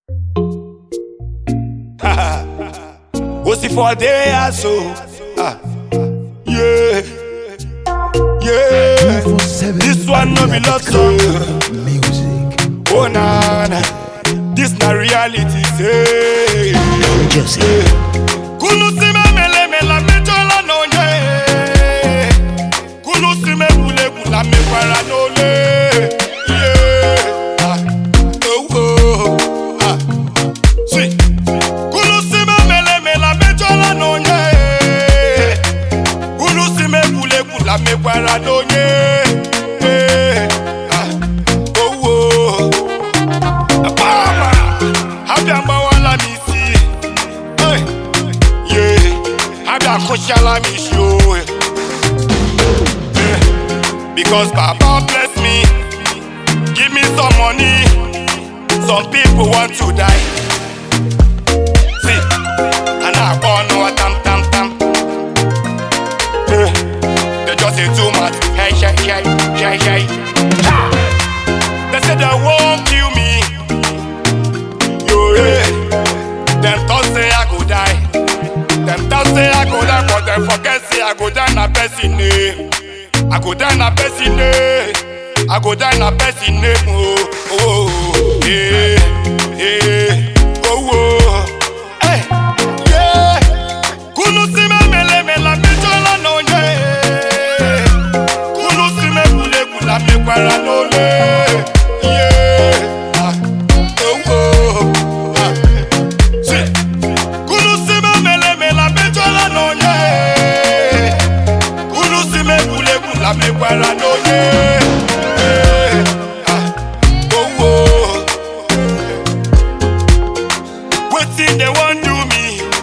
What's it for there, so? Ah. Yeah. Yeah. This one no be love song. Music. Oh na na. This na reality, say. Joseph. Kulusime mele mela mejola no nye. Kulusime bule bula me para no le. Yeah. Ah. Oh oh. Ah. See. Kulusime mele mela mejola no nye. Kulusime bule bula me para no nye. Yeah. Ah. Oh oh. Apama. Habia mbawala misi. Hey. Yeah, I got Koshala me show. Yeah. Because Baba bless me, give me some money. Some people want to die. See, and I born no tam tam tam. Yeah. They just say too much. Hey, hey, hey, hey, hey. Ha! They say they won't kill me. Yo, yeah. Them thought say I go die. Them thought say I go die, but them forget say I go die na person name. I go die na person name. I go die na person name. Oh, oh, oh, yeah, yeah, oh, oh, hey, yeah. Kunu si me mele mela me jola no yeah. Kunu si me bule bula me kwara no le. Yeah, ah, oh, oh, ah. See. Kulusime mele mela mejola no nye Kulusime bule bula me kwara no nye Eh, ah, oh, oh. Wetin they want do me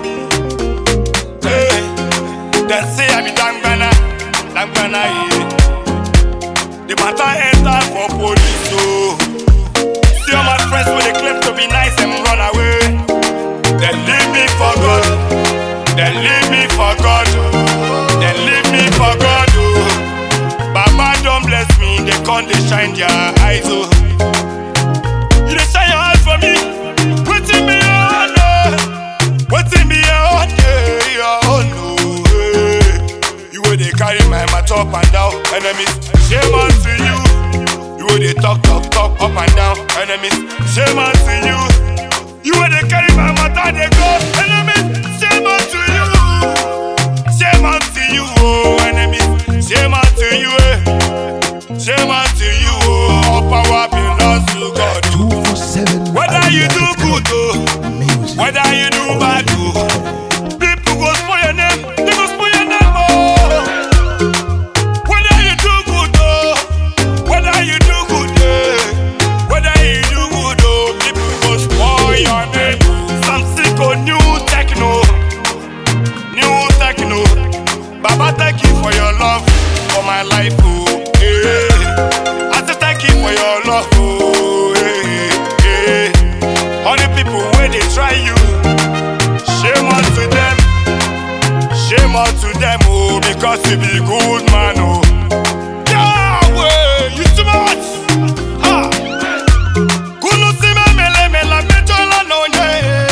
Eh, They say I be dangbana, dangbana yeah The matter enter for police oh See all my friends when they claim to be nice and run away They leave me for God. They leave me for God. They leave me for God. Oh. Baba don't bless me. They can't they shine their eyes. Oh. You they shine your eyes for me. Waiting me on. Oh. Waiting me on. Yeah, yeah, oh no. Hey. You will they carry my mat up and down. Enemies, shame unto you. You will they talk, talk, talk up and down. Enemies, shame unto you. You were the carry my matter, they go. Enemies, shame unto you. Shame unto you, oh, enemies. Shame unto you, eh. Shame unto you, oh. All power belongs to God. 247. Whether you do good, oh, Music. whether you do bad, oh. People go spoil your name, they go spoil your name, oh. Whether you do good, oh, whether you do good, eh. Whether you do good, oh, people go spoil your name. Some sick on new techno, new techno. Baba, thank you for your love, for my life, oh. Yeah. I say thank you for your love, oh. Yeah, yeah. All the people where they try you, shame unto them. Shame unto them, oh, because you be good man, oh. Yahweh, you too much. Ha. Kulusime mele mela mejola no nye.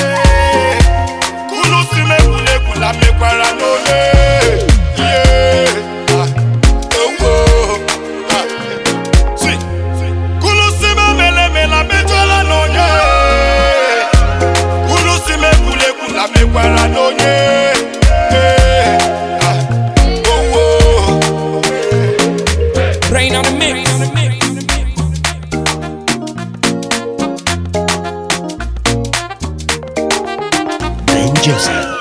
Kulusime bule bula me kwara no le. Yeah. Ah. Oh, oh. Ah. See. Kulusime mele mela mejola no nye. Kulusime bule bula me kwara no nye. Yeah. Ah. Oh, oh. Rain on the mix. Ben Joseph.